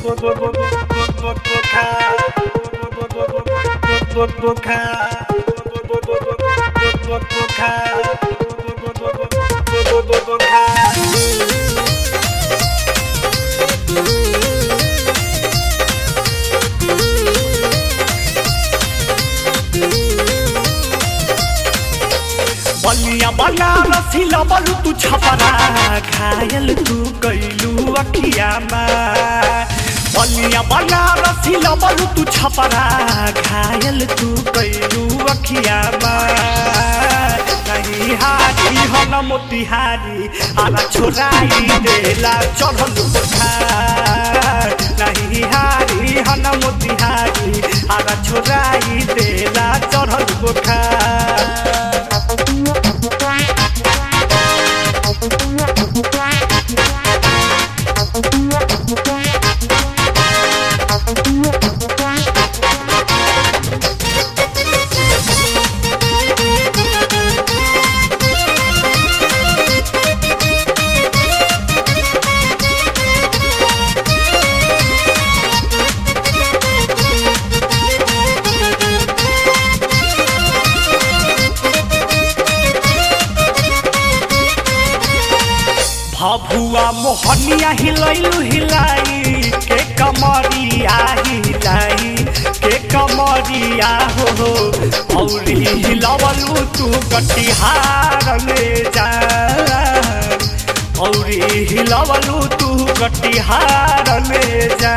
बलिया बनारसी लबलू तू छपरा घायल तू कैलू अखियामा बलिया बनारसी लबलू तू छपरा घायल तू कैलू अखियामा नहीं हारी हन मोतिहारी आला छोराई देला चढ़ल बुखार नहीं हारी हन मोतिहारी आला छोराई देला चढ़ल बुखार भभुआ मोहनिया हिलैलु हिलाई के कमरिया हिलाई के कमरिया हो हो औरी हिलवलु तू कटिहार ले जा औरी हिलवलु तू कटिहार ले जा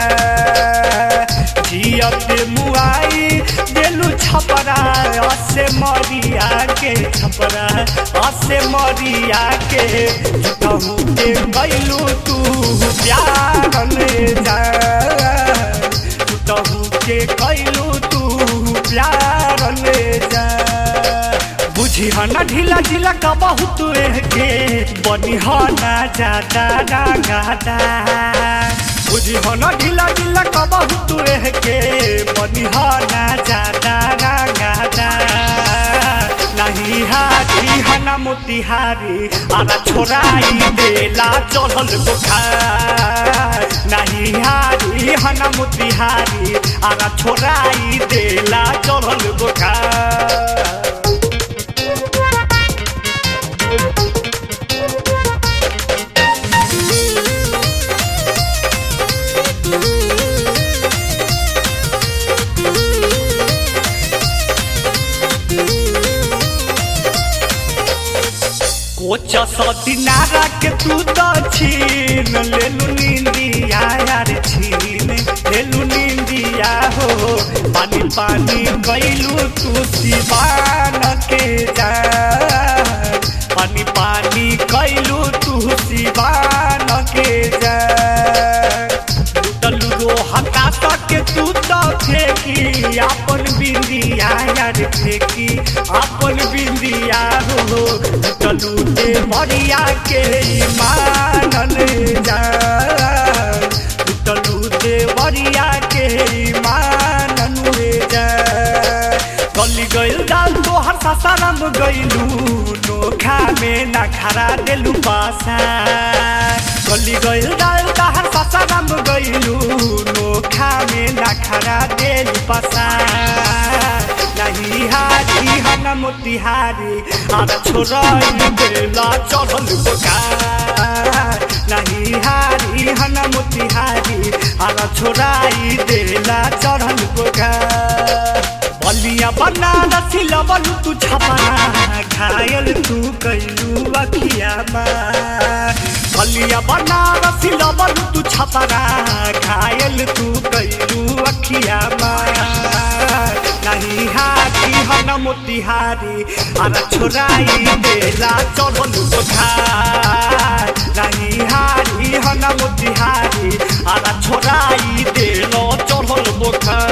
जियत मुआई देलु छपरा असे मरिया के छपरा असे मरिया के कहूँ के गैलू तू प्यार ले जा कहूँ के गैलू तू प्यार ले जा बुझी हना ढीला ढीला का बहुत के बनी हना जादा गादा बुझी हना ढीला ढीला का बहुत के बनी हना जादा गादा नहीं हारी हना मोतिहारी आला छोराई देला चढ़ल बुखार नहीं हारी हना मोतिहारी आला छोराई देला चढ़ल बुखार कोच सदिनारा के तू तो छीन लेलु निंदिया यार छीन लेलु निंदिया हो पानी पानी गईलू तू सिवान के जा पानी पानी गईलू तू सिवान के जा लुटलू रो हटा के तू तो फेंकी अपन बिंदिया यार फेंकी अपन बिंदिया हो चलू दे मरिया के मानन जा चलू दे मरिया के मानन जा गली गइल दाल तो हर सासाराम गइलू नोखा में ना खरा देलू पासा गली गइल दाल तो हर सासाराम गइलू नोखा में ना खरा देलू पासा नहीं हारी हना मोतिहारी आरा छोराई बेला चढ़ल बुखार नहीं हारी हना मोतिहारी आरा छोराई देला चढ़ल बुखार बलिया बनारसी लबलू तू छपरा घायल तू कैलू अखियामा बलिया बनारसी लबलू तू छपरा घायल तू कैलू अखियामा नहीं हारी हन मोतिहारी आरा छोराई देला चढ़ल बुखार नहीं हारी हन मोतिहारी आरा छोराई देलो चढ़ल बुखार